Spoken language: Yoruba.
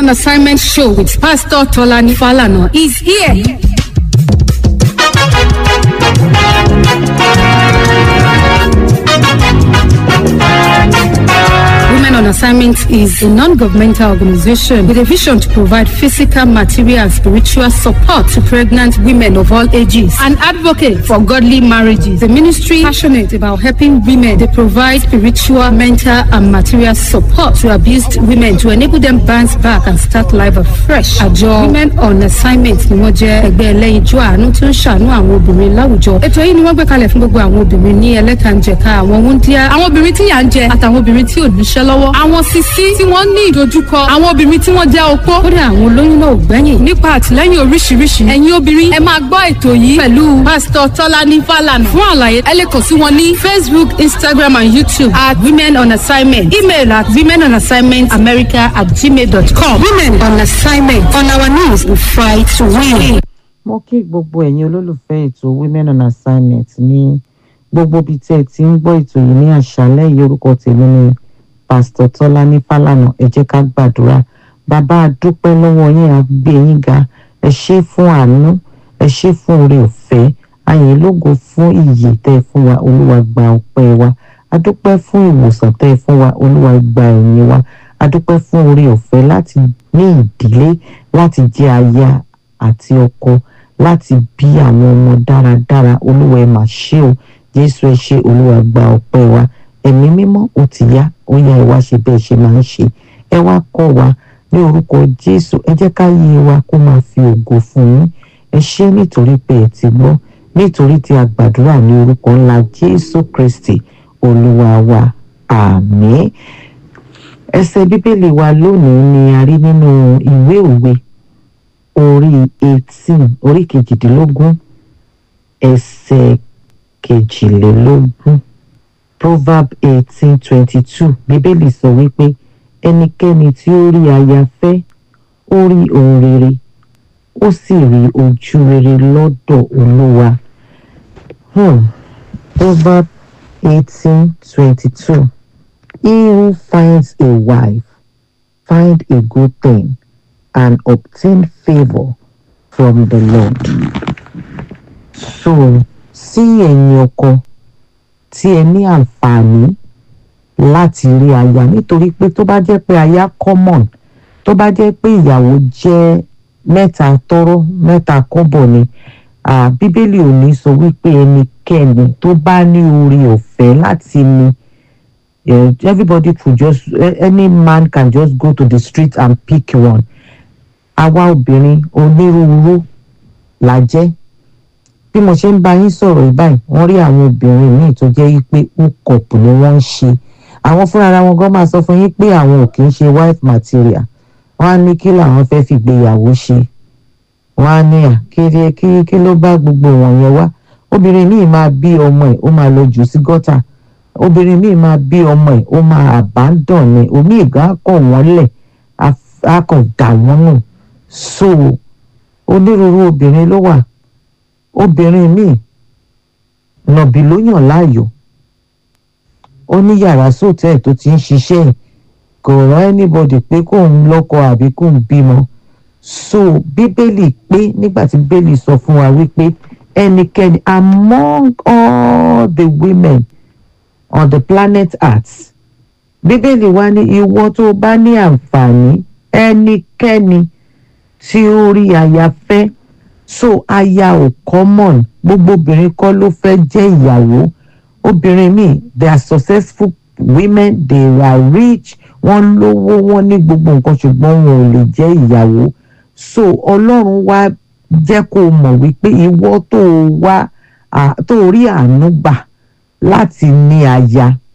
on Assignment show with Pastor Tolani Falana is here. Women on Assignment is a non-governmental organization with a vision to provide physical, material, and spiritual support to pregnant women of all ages. An advocate for godly marriages. The ministry passionate about helping women. They provide spiritual, mental, and material support to abused women to enable them bounce back and start life afresh. Àjọ Women on Assignment ni wọ́n jẹ́ ẹgbẹ́ ẹlẹ́yinjú àánú tó ń ṣàánú àwọn obìnrin láwùjọ. Ètò yìí ni wọ́n gbé kalẹ̀ fún gbogbo àwọn obìnrin ní ẹlẹ́kànjẹ̀ka àwọn wúndíá, àwọn obìnrin tí yà ń jẹ àtàwọn obìnrin tí ò níṣẹ́ lọ́wọ́. Àwọn sisi tí wọ́n ní ìdojúkọ, àwọn obìnrin tí wọ́n jẹ́ opó. Kódà àwọn olóyún náà ò gbẹ́yìn. Nípa àtìlẹ́yìn oríṣiríṣi. Ẹ̀yin obìnrin ẹ máa gbọ́ ètò yìí pẹ̀lú Pásítọ̀ Tọ́lání Fálànà. Fún àlàyé ẹ lè kàn sí wọn ní Facebook, Instagram and YouTube at Women on Assignment. Email at women on assignment america at gmail.com. Women on Assignment. On our knees we fight to win. mo kí gbogbo ẹ̀yin olólùfẹ́ ètò women on assignment ní gbogbo ibi tí ẹ ti ń gbọ́ ètò yìí ní àṣálẹ́ yìí orúkọ tèmi ni pásítọ̀ tọ́lání fálànà ẹ jẹ́ ká gbàdúrà bàbá a dúpẹ́ lọ́wọ́ yín a gbé yín ga ẹ ṣé fún àánú ẹ ṣé fún oore ọ̀fẹ́ ayìn lógo fún ìyè tẹ́ ẹ fún wa olúwa gba ọpẹ́ wa a dúpẹ́ fún ìwòsàn tẹ́ ẹ fún wa olúwa gba ẹ̀yìn wa a dúpẹ́ fún oore ọ̀fẹ́ láti ní ìdílé láti jẹ́ aya àti ọkọ láti bí àwọn ọmọ dáradára olúwa ẹ mà ṣé o jésù ẹ ṣé olúwa gba ọpẹ́ wa ẹ̀mí mímọ́ ó ti yá ó yá ẹ wá ṣe bẹ́ẹ̀ ṣe máa ń ṣe ẹ wá kọ́ wa ní orúkọ jésù ẹ jẹ́ ká yé wa kó máa fi ògo fún yín ẹ ṣé nítorí pé ẹ ti gbọ́ nítorí tí a gbàdúrà ní orúkọ ńlá jésù kristi olúwa wa àmín ẹsẹ̀ bíbélì wa lónìí ni a rí nínú ìwé òwe orí eighteen orí kejìdínlógún ẹsẹ̀ kejìlélógún proverb eighteen twenty two bíbélì sọ wípé ẹnikẹ́ni tí ó rí aya fẹ́ ó rí ohun rere ó sì rí ojú rere lọ́dọ̀ olúwa hmm. proverb eighteen twenty two he who finds a wife find a good thing and obtain favour from the Lord. So sí ẹ̀yin ọkọ tí ẹ ní àǹfààní láti rí aya nítorí pé tó bá jẹ́ pé aya common tó bá jẹ́ pé ìyàwó jẹ́ mẹ́ta tọ́rọ́ mẹ́ta kọ́bọ̀ ni ah, bíbélì ò ní sọ wípé ẹnikẹ́ni tó bá ní orí ọ̀fẹ́ láti ní eh, everybody could just any man can just go to the street and pick one àwa obìnrin onírúurú la jẹ́ bí mo ṣe ń bá yín sọ̀rọ̀ yìí báyìí wọ́n rí àwọn obìnrin míì tó jẹ́ wípé hookup ni wọ́n ń ṣe àwọn fúnra wọn gan máa sọ fún yín pé àwọn ò kì í ṣe wife material wọ́n á ní kí làwọn fẹ́ fi gbéyàwó ṣe wọ́n á ní à kí kí kí ló bá gbogbo wọn yẹn wá obìnrin míì máa bí ọmọ ẹ̀ ó máa lọ jù sí gọ́tà obìnrin míì máa bí ọmọ ẹ̀ ó máa abandon ni omi ìgbà á kọ̀ wọ́n lẹ̀ á kàn dà wọ́n nù so onírúurú obìnrin ló wà obìnrin míì nàbì ló yàn láàyò ó ní yàrá sóòtẹ́ẹ̀ tó ti ń ṣiṣẹ́ ẹ̀ kò rán anybody pé kóun lọ́kọ àbí kóun bímọ so bíbélì pé nígbà tí bíbélì sọ fún wa wípé ẹnikẹ́ni among all the women on the planet earth bíbélì wa ní ìwọ tó bá ní àǹfààní ẹnikẹ́ni tí ó rí aya fẹ́ so aya ò common gbogbo obìnrin kọ́ ló fẹ́ jẹ́ ìyàwó obìnrin míì they are successful women they are rich wọ́n lówó wọ́n ní gbogbo nǹkan ṣùgbọ́n wọn ò lè jẹ́ ìyàwó so ọlọ́run wá jẹ́ kó o mọ̀ wípé ìwọ tó o wá tó o rí àánú gbà láti ní aya